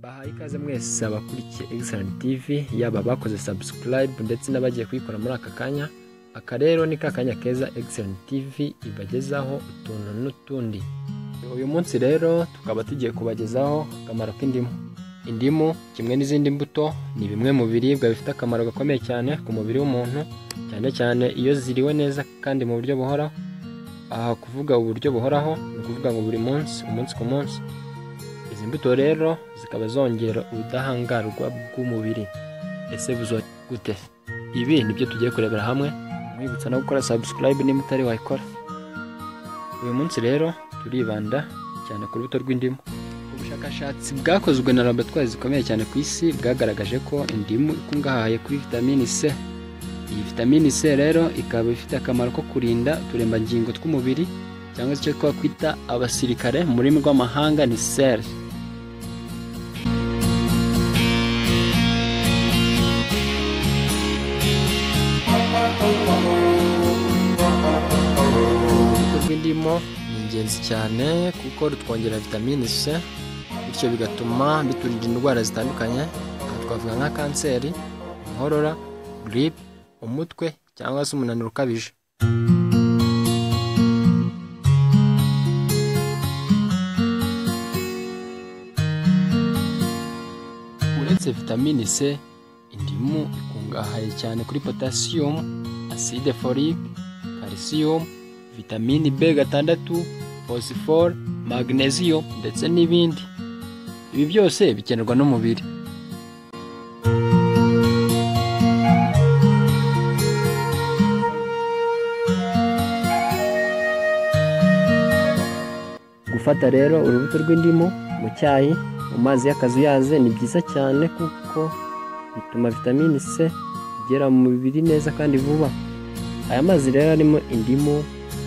bahaye ikaze mwese abakurikiye Excellent TV yaba abakoze subscribe ndetse n'abagiye kuyikora muri aka kanya aka rero ni ka kanya keza Excellent TV ibagezaho utuntu n'utundi uyu munsi rero tukaba tugiye kubagezaho akamaro k'indimu indimu kimwe n'izindi mbuto ni bimwe mu biribwa bifite akamaro gakomeye cyane ku mubiri w'umuntu cyane cyane iyo ziriwe neza kandi mu buryo buhoraho aha kuvuga uburyo buhoraho ni ukuvuga ngo buri munsi umunsi ku munsi izi mbuto rero zikaba zongera ubudahangarwa bw'umubiri ese buzo gute ibi nibyo tugiye kurebera hamwe mwibutsa no gukora subscribe niba utari wayikora uyu munsi rero turibanda cyane ku rubuto rw'indimu ubushakashatsi bwakozwe na laboratwari zikomeye cyane ku isi bwagaragaje ko indimu ikungahaye kuri vitamini c iyi vitamini c rero ikaba ifite akamaro ko kurinda uturemangingo tw'umubiri cyangwa se icyo twakwita abasirikare mu rurimi rw'amahanga ni seri rw'indimu ni ingenzi cyane kuko rutwongera vitamine C bityo bigatuma biturinda indwara zitandukanye aha twavuga nka kanseri inkorora giripe umutwe cyangwa se umunaniro ukabije uretse vitamine C indimu ikungahaye cyane kuri potasiyumu aside folique calcium vitamini b gatandatu phosphore magnesium ndetse n'ibindi ibi byose bikenerwa n'umubiri gufata rero urubuto rw'indimu mu cyayi mu mazi y'akazuyaze ni byiza cyane kuko bituma vitamini c igera mu mubiri neza kandi vuba aya mazi rero arimo indimu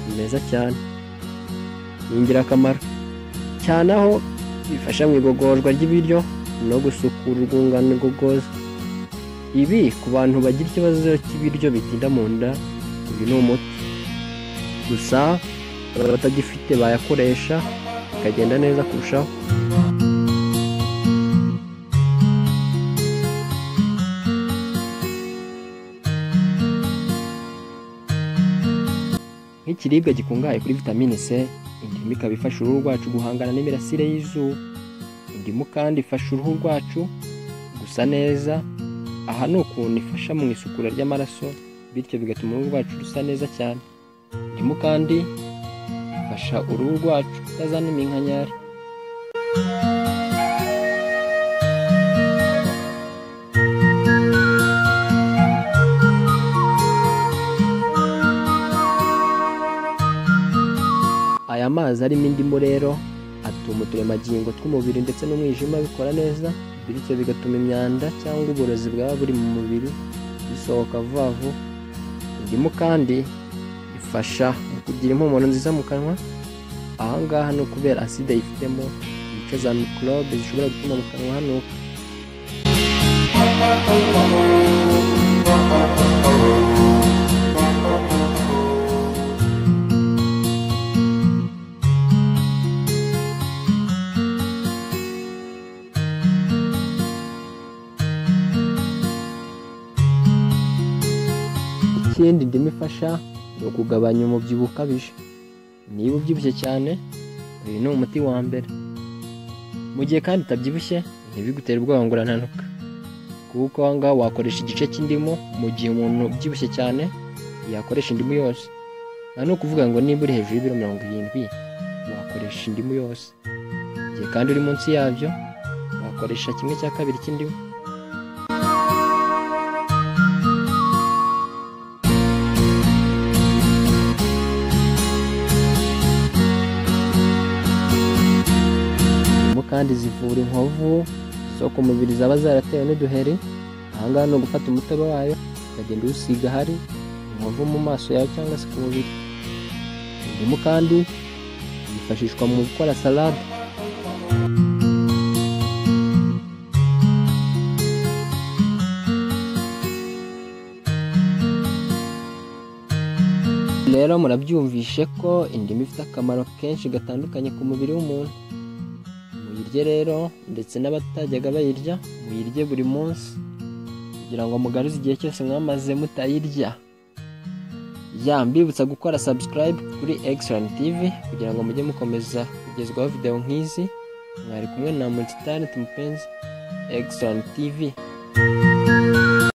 ni meza cyane ni ingirakamaro cyane aho bifasha mu igogorwa ry'ibiryo no gusukura urwungano ngogozi ibi ku bantu bagira ikibazo cy'ibiryo bitinda mu nda uyu ni umuti gusa baba batagifite bayakoresha bikagenda neza kurushaho nk'ikiribwa gikungahaye kuri vitamine C indimu ikaba ifasha uruhu rwacu guhangana n'imirasire y'izuba indimu kandi ifasha uruhu rwacu gusa neza aha ni ukuntu ifasha mu isukura ry'amaraso bityo bigatuma uruhu rwacu rusa neza cyane indimu kandi ifasha uruhu rwacu kutazana iminkanyari aya mazi arimo indimu rero atuma uturemangingo tw'umubiri ndetse n'umwijima bikora neza bityo bigatuma imyanda cyangwa uburozi bwaba buri mu mubiri bisohoka vuba vuba indimu kandi ifasha mu kugira impumuro nziza mu kanwa aha ngaha ni ukubera aside yifitemo ibice za mikorobe zishobora gutuma mu kanwa hanuka ikindi indimu ifasha ni ukugabanya umubyibuho ukabije niba ubyibushye cyane uyu ni umuti wa mbere mu gihe kandi utabyibushye ntibigutere ubwoba ngo urananuka kuko aho ngaho wakoresha igice cy'indimu mu gihe umuntu ubyibushye cyane yakoresha indimu yose nta ni ukuvuga ngo niba uri hejuru y'ibiro mirongo irindwi wakoresha indimu yose igihe kandi uri munsi yabyo wakoresha kimwe cya kabiri cy'indimu indimu kandi zivura inkovu zo ku mubiri zaba zaratewe n'uduheri ahangaha ni ugufata umutobe wayo ukagenda uwusiga ahari inkovu mu maso yawe cyangwa se ku mubiri indimu kandi yifashishwa mu gukora salade rero murabyumvishe ko indimu ifite akamaro kenshi gatandukanye ku mubiri w'umuntu mu mubirye rero ndetse n'abatajyaga bayirya muyirye buri munsi kugira ngo mugaruze igihe cyose mwamaze mutayirya ya mbibutsa gukora subscribe kuri excellent tv kugira ngo mujye mukomeza kugezwaho video nk'izi mwari kumwe na multitalent mupenzi excellent tv